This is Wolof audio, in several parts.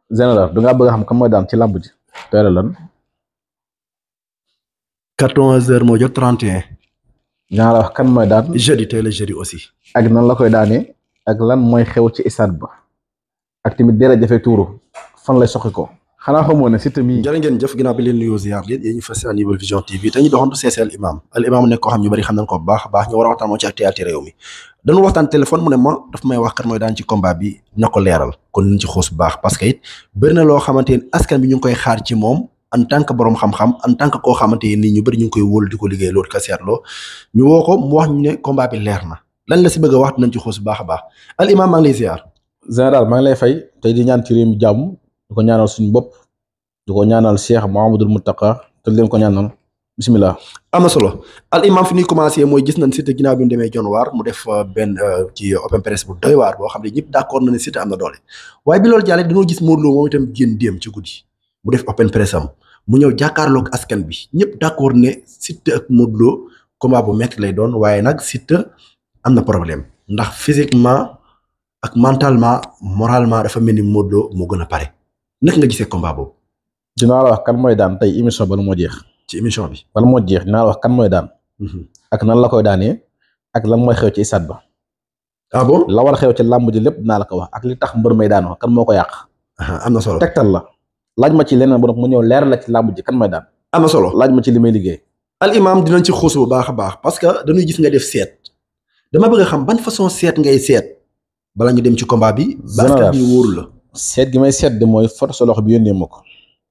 général da ngaa bëgg a xam kan mooy daan ci làmb ji tey la lan 14 heures moo jot 31 dinaa la wax kan mooy daan jeudi tey la jeudi aussi ak nan la koy daanee ak lan mooy xew ci stade ba ak tamit dara jafe tuuru fan lay soxi ko xanaa xamoo ne Siteu mii jërë ngeen jëf ginnaaw bi leen nuyoo ziar leen yéen ñu fas yéene Nouvelle Vision TV te ñu doxantu seesi al imam al imam nekk koo xam ñu bari xam nañ ko bu baax a baax ñu war a waxtaan moo ci actualité réew mi dañu waxtaan téléphone mu ne ma daf may wax kat mooy daan ci combat bi na ko leeral kon ñu ci xoos bu baax parce que it bëri na loo xamante ni askan bi ñu ngi koy xaar ci moom en tant que borom xam-xam en tant que koo xamante ni ñu bëri ñu ngi koy wóolu di ko liggéey loolu ka seetloo ñu woo ko mu wax ñu ne combat bi leer na lan la si bëgg a wax dinañ ci xoos bu baax a baax al imam maa ngi lay ziar général maa ngi lay fay tey di ñaan ci réew mi jàmm di ko ñaanal suñu bopp di ko ñaanal Cheikh Mouhamadoul Mountakha te leen ko ñaanal bismillah am na solo al imam fi ñuy commencé mooy gis nañ Siteu ginnaaw bi mu demee John waar mu def benn ci open press bu doy waar boo xam ne ñëpp d'accord na ne Siteu am na doole waaye bi loolu jàllee dañoo gis Modou Lo moom itam génn déem ci guddi mu def open press am mu ñëw jàkkaarloog askan bi ñëpp d'accord ne Siteu ak Modou Lo combat bu métti lay doon waaye nag Siteu am na problème ndax physiquement ak mentalement moralement dafa mel ni Modou Lo moo gën a pare naka nga gisee combat boobu dinaa la wax kan mooy daan tey émission bala moo jeex ci émission bi. bala moo jeex dinaa la wax kan mooy daan ak nan la koy daanee ak lan mooy xew ci stade ba ah bon la war a xew ci làmb ji lépp dinaa la ko wax ak li tax mbër may daanoo kan moo ko yàq am na solo tegtal la laaj ma ci leneen bu mu ñëw leer la ci làmb ji kan mooy daan am na solo laaj ma ci li may liggéey al imam dinañ ci xuus bu baax a baax parce que dañuy gis nga def seet dama bëgg a xam ban façon seet ngay seet bala ñu dem ci combat bi. général bi wóoru la. seet gi may seet de mooy foto sa loxo bi yónnee ma ko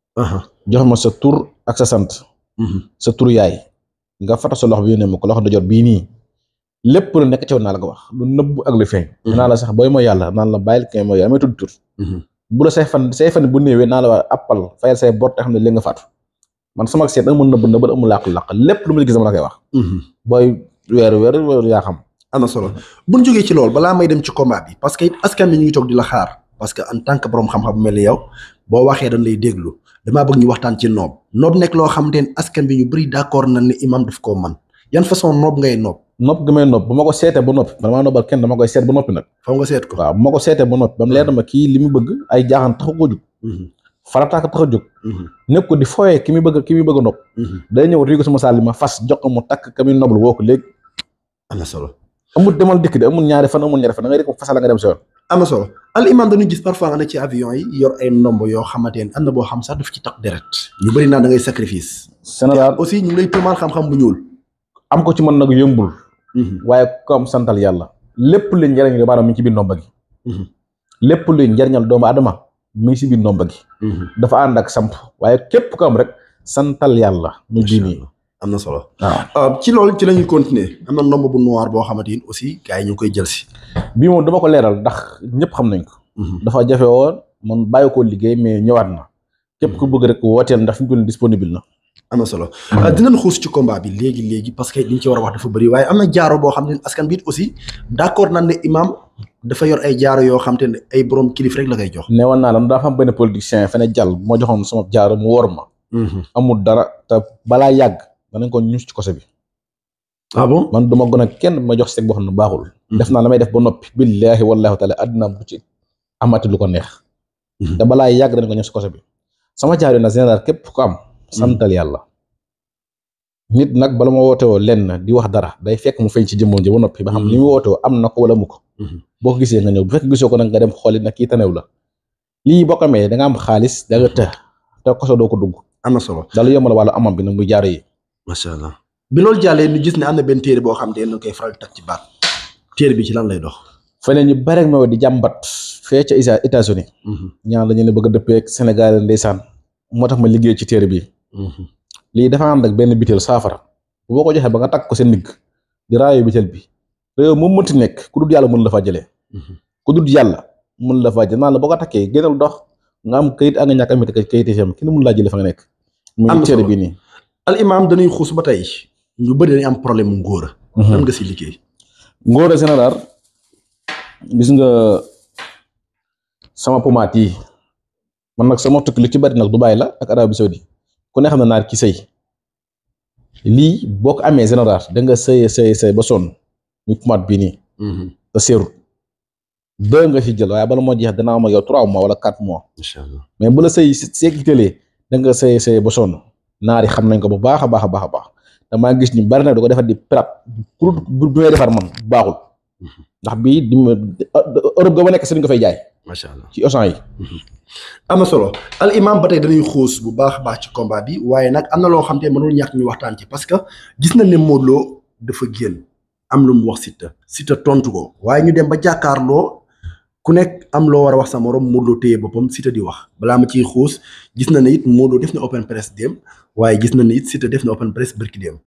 jox ma sa tur ak sa sant sa tur yaay nga foto sa loxo bi yónnee ma ko loxo da jot bii nii lépp lu nekk ci woon naa la ko wax lu nëbb ak lu feeñ naa la sax booy mooy yàlla naan la bàyyil kay mooy amee tudd tur bu la say fan say fan bu néewee naa la wax appal fayal say bor te xam ne léegi nga faatu man sama seet amul nëbb nëbb amul làq-làq lépp lu ma gis dama la koy wax booy weeru weeru weeru yaa xam am na solo bu ñu jógee ci loolu balaa may dem ci combat bi parce que it askan bi ñu ngi toog di la xaar parce que en tant que borom xam-xam bu mel ni yow boo waxee dañ lay déglu damaa bëgg ñu waxtaan ci noob noob nekk loo xamante ne askan bi ñu bëri d'accord na ne imam daf koo man yan façon noob ngay noob nopp gi may nopp bu ma ko seetee ba noppi man maa noppal kenn dama koy seet ba noppi nag faw nga seet ko waaw bu ma ko seetee ba noppi ba mu leer na ma kii li mu bëgg ay jaaxaan taxu ko jóg farataaka tax a jóg nekk ko di fooyee ki muy bëgg ki muy bëgg a nopp day ñëw riigo sama saal li ma fas jox ko mu takk ka muy noblu woo ko léegi am na solo amul demal dikk de amul ñaari fan amul ñaari fan da ngay rek ko fasal nga dem sa yoon am na solo al imam dañuy gis parfois nga ne ci avion yi yor ay ndomb yoo xamante ne am na boo xam sax daf ci tax deret ñu bëri naan da ngay sacrifice général aussi ñu ngi lay tuumaal xam-xam bu ñuul am ko ci mën nag yëmbul waaye ko am santal yàlla lépp luy njariñ doomu aadama mi ngi ci biir ndomba gi lépp luy njariñal doomu aadama mi ngi ci biir ndomba gi dafa ànd ak samp waaye képp ko am rek santal yàlla mu ji nii am na solo waaw ci loolu ci la ñuy continuer am na ndomb bu noir boo xamante ni aussi gars yi ñu ngi koy jël si bii moom dama ko leeral ndax ñëpp xam nañ ko dafa jafe woon man bàyyi ko liggéey mais ñëwaat na képp ku bëgg rek wooteel ndax fi mu toll disponible na am na solo dinañ xuus ci combat bi léegi léegi parce que liñ ci war a wax dafa bëri waaye am na jaaro boo xam ne askan bi it aussi d'accord nañ ne imam dafa yor ay jaaro yoo xam te ne ay borom kilif rek la koy jox. neewoon naa la dafa am benn politicien fene jàll bu ma joxoon sama jaaro mu wor ma. amul dara te balaa yàgg danañ ko ñus ci kose bi. ah bon man duma gën a kenn ma jox seeg boo xam ne baaxul. def naa la may def ba noppi. billaahi wallaahi taala àddina bu ci amati lu ko neex. te balaa yàgg danañ ko ñus ci kose bi. sama jaaro na général képp ku am. santal yàlla. nit nag bala ma woote woo lenn di wax dara day fekk mu feeñ ci jëmmoon ji ba noppi ba xam li mu woote woo am na ko wala mu ko. boo ko gisee nga ñëw bu fekk gisoo ko nag nga dem xooli nag kii tanew la lii boo ko amee da nga am xaalis da nga të te koso doo ko dugg. am na solo daal yombal wàllu amam bi nag muy jaaro yi. macha allah bi loolu jàllee ñu gis ne am na benn téere boo xam ne dañ koy faral di tag ci baat téere bi ci lan lay dox. feneen ñu bare ma di jàmbat fee ca États-Unis ñaan dañu ne bëgg a dëppee ak Sénégal ndeysaan moo tax ma liggéey ci téere bi. lii dafa ànd ak benn bitel saafara boo ko joxee ba nga takk ko seen ndigg di raayo bitel bi réew moom mënti nekk ku dul yàlla mën la faa jëlee ku dul yàlla mën la faa jëlee naan la boo ko takkee génnal dox nga am kayit ak nga ñàkk amit kayit yi kenn mën laa jëlee fa nga nekk muy téere bi nii al imam dañuy xuus ba tey ñu bëri dañuy am problème mu ngóora lan nga si liggéey ngóora général gis nga sama pomaat yi man nag sama tukki lu ci bari nag Dubaay la ak Arabie Saoudi ku ne xam ne naar ki sëy lii boo ko amee général da nga sëye sëye sëy ba sonn muy pomaat bii nii te seerut deux nga ci jël waaye bala moo jeex dana am ak yow trois mois wala quatre mois incha allah mais bu la say seekitalee da nga say say ba sonn naar yi xam nañ ko bu baax a baax a baax a baax damaa gis ni bari na da ko defar di prap pour bu may defar man baaxul ndax bii di Europe ga ma nekk si ko fay jaay macha allah ci Auchan yi. am na solo al imam ba tey dañuy xuus bu baax a baax ci combat bi waaye nag am na loo xam te mënul ñàkk ñu waxtaan ci parce que gis nañ ne Modou Lo dafa génn am lu mu wax Siteu Siteu tontu ko waaye ñu dem ba jàkkaarloo ku nekk am loo war a wax sa morom Modou Lo téye boppam Siteu di wax balaa ma ciy xuus gis na ne it Modou Lo def na open press dem waaye gis na ne it Siteu def na open press bërki dem